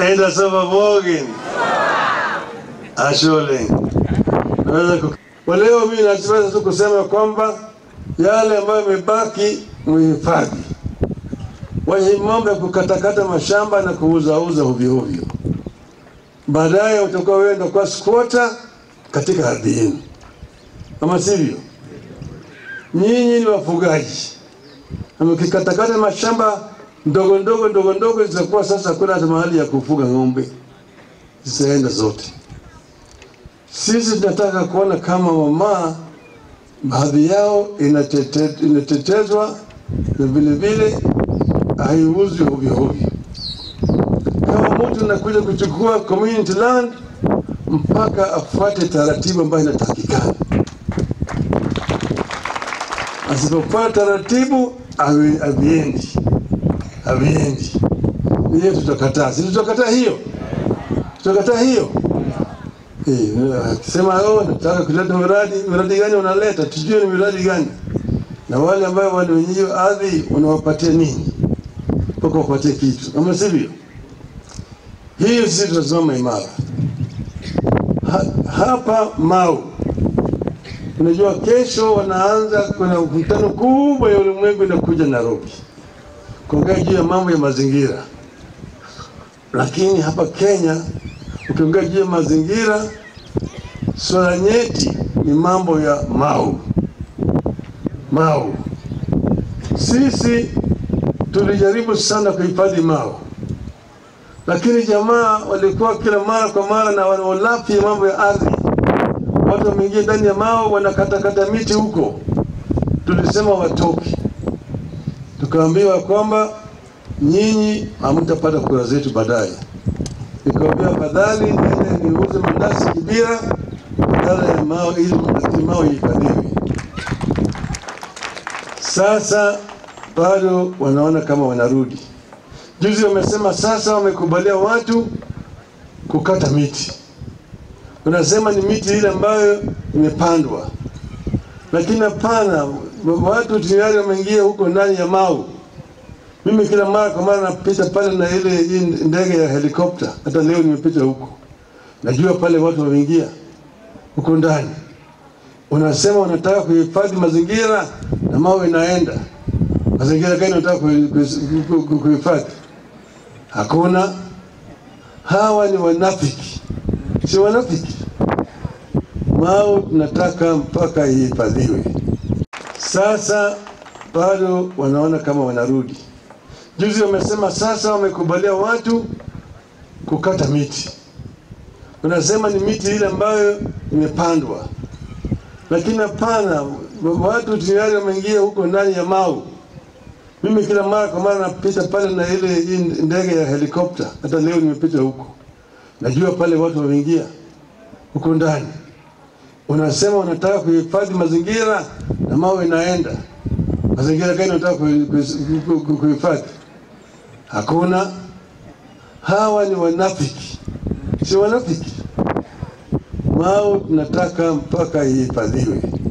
enda sava Morgan ashole naweza ku... kwa leo mimi nachoweza tu kusema kwamba yale ambayo yamebaki muhifadhi, wenye mambo ya kukatakata mashamba na kuuzauza ovyo ovyo, baadaye utakuwa wewe ndio kwa squatter katika ardhi yenu, kama sivyo, nyinyi ni wafugaji na mkikatakata mashamba ndogo ndogo ndogo ndogo zitakuwa sasa hakuna hata mahali ya kufuga ng'ombe, zitaenda zote. Sisi tunataka kuona kama mama baadhi yao inatete, inatetezwa na vile vile haiuzwi ovyo ovyo. Kama mtu anakuja kuchukua community land mpaka afuate taratibu ambayo inatakikana. Asipofuata taratibu havi- haviendi, haviendi. Hiyo tutakataa, si tutakataa hiyo, tutakataa hiyo. Eh, akisema oh, nataka kuleta miradi, miradi gani unaleta? Tujue ni miradi gani, na wale ambao wale wenye hiyo ardhi unawapatia nini mpaka wapatie kitu, kama sivyo, hiyo sisi tutasimama imara ha, hapa Mau. Unajua kesho wanaanza, kuna mkutano kubwa ya ulimwengu inakuja Nairobi kuongea juu ya mambo ya mazingira, lakini hapa Kenya ukiongea juu ya mazingira, swala nyeti ni mambo ya Mau. Mau, sisi tulijaribu sana kuhifadhi Mau, lakini jamaa walikuwa kila mara kwa mara na wanaolafi ya mambo ya ardhi. Watu wameingia ndani ya Mau wanakatakata miti huko, tulisema watoke, tukaambiwa kwamba nyinyi hamtapata kura zetu baadaye nikamwambia afadhali niende niuze mandazi Kibira badala ya Mau ili ili Mau ihifadhiwe. Sasa bado wanaona kama wanarudi. Juzi wamesema sasa wamekubalia watu kukata miti, unasema ni miti ile ambayo imepandwa, lakini hapana, watu tayari wameingia huko ndani ya Mau. Mimi kila mara kwa mara napita pale na ile hii ndege ya helikopta, hata leo nimepita huko, najua pale watu wameingia huko ndani. Unasema unataka kuhifadhi mazingira na mawe inaenda mazingira gani unataka kuhi- kuhi- ku- kuhifadhi? Hakuna. Hawa ni wanafiki, si wanafiki. Mau tunataka mpaka ihifadhiwe. Sasa bado wanaona kama wanarudi. Juzi wamesema sasa wamekubalia watu kukata miti, unasema ni miti ile ambayo imepandwa, lakini hapana, watu tayari wameingia huko ndani ya Mau. Mimi kila mara kwa mara napita pale na ile hii ndege ya helikopta, hata leo nimepita huko, najua pale watu wameingia huko ndani. Unasema unataka kuhifadhi mazingira na mawe inaenda mazingira gani unataka kuhi- kuhi- ku- ku- kuhifadhi? Hakuna. Hawa ni wanafiki, si wanafiki. Mau tunataka mpaka ihifadhiwe.